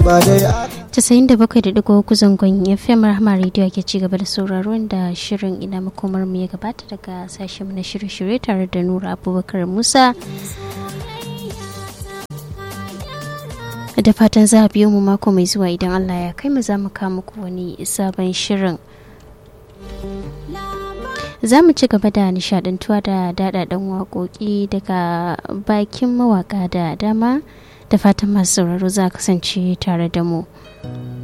ba dai casa'in da bakwai da digo zangon fm rahama radio ke ci gaba da sauraro da shirin ina makomar mu ya gabata daga sashen na shirye-shirye tare da nura abubakar musa da fatan za a biyo mu mako mai zuwa idan allah ya kai mu za mu kawo muku wani sabon shirin za mu ci gaba da nishadantuwa da daɗaɗɗen waƙoƙi daga bakin mawaƙa da dama da fatan masu sauraro za kasance tare da mu.